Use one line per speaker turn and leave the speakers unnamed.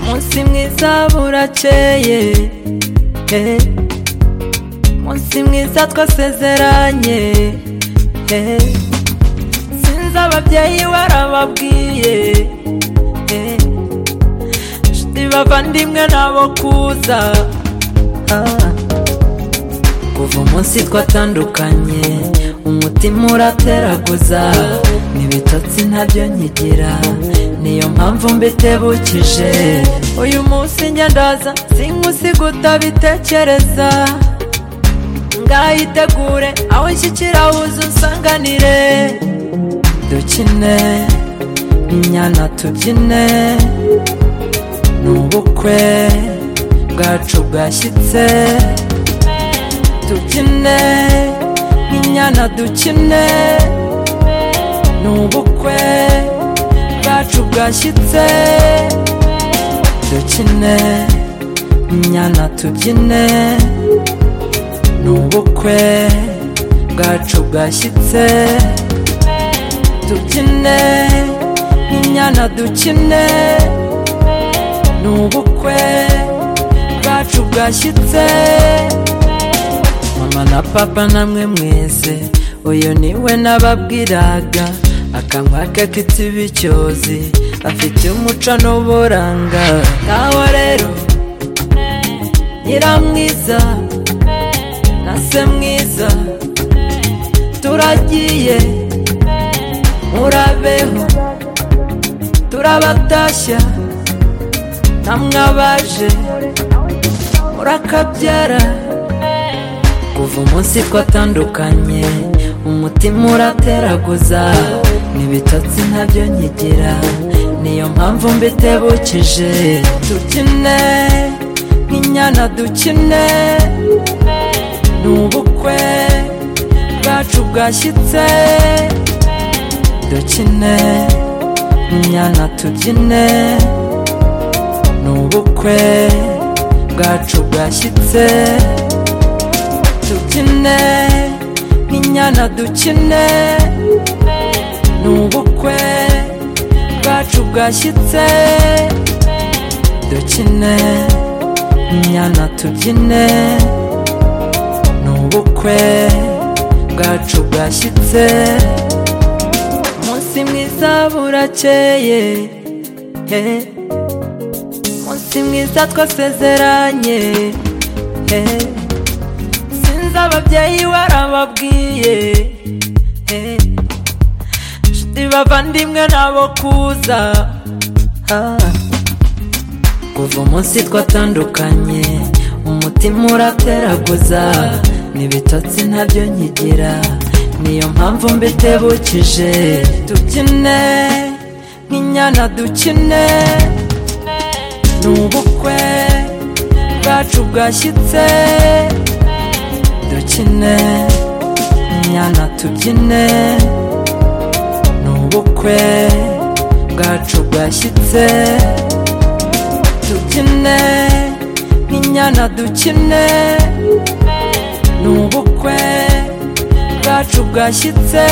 umunsi mwiza burakeye umunsi mwiza twasezeranye sinzi ababyeyi warababwiye inshuti bavandimwe nabo kuza kuva umunsi twatandukanye umutima urateraguza n'ibitotsi ntabyo nkigira niyo mpamvu mbitebukije uyu munsi njya ndaza sink'usiguta bitekereza ngayitegure aho nshyikira huza unsanganire dukine inyana tubyine ni ubukwe bwacu bwashyitse dukine inyana dukine ni ubukwe bwacu bwashyitse dukine inyana tubyine ni ubukwe bwacu bwashyitse tubyine inyana dukine ni ubukwe bwacu bwashyitse mama na papa namwe mwese uyu niwe nababwiraga akanwa ke kitiba icyozi afite umuco n'uburanga ngaho rero nyiramwiza na se mwiza turagiye murabeho turabatashya namwe abaje murakabyara kuva umunsi twatandukanye umutima urateraguza n'ibitotsi ntabyo nkigira niyo mpamvu mbitebukije dukine nk'inyana dukine ni ubukwe bwacu bwashyitse dukine inyana tubyine ni ubukwe bwacu bwashyitse tubyine nk'inyana dukine ni ubukwe bwacu bwashyitse dukine inyana tubyine ni ubukwe bwacu bwashyitse umunsi mwiza burakeye umunsi mwiza twasezeranye sinzi ababyeyi warababwiye inshuti bavandimwe nabo kuza kuva umunsi twatandukanye umutima urateraguza n'ibitotsi ntabyo nkigira niyo mpamvu mbitebukije dukine nk'inyana dukine ni ubukwe bwacu bwashyitse dukine inyana tubyine ni ubukwe bwacu bwashyitse tubyine nk'inyana dukine ni ubukwe bwacu bwashyitse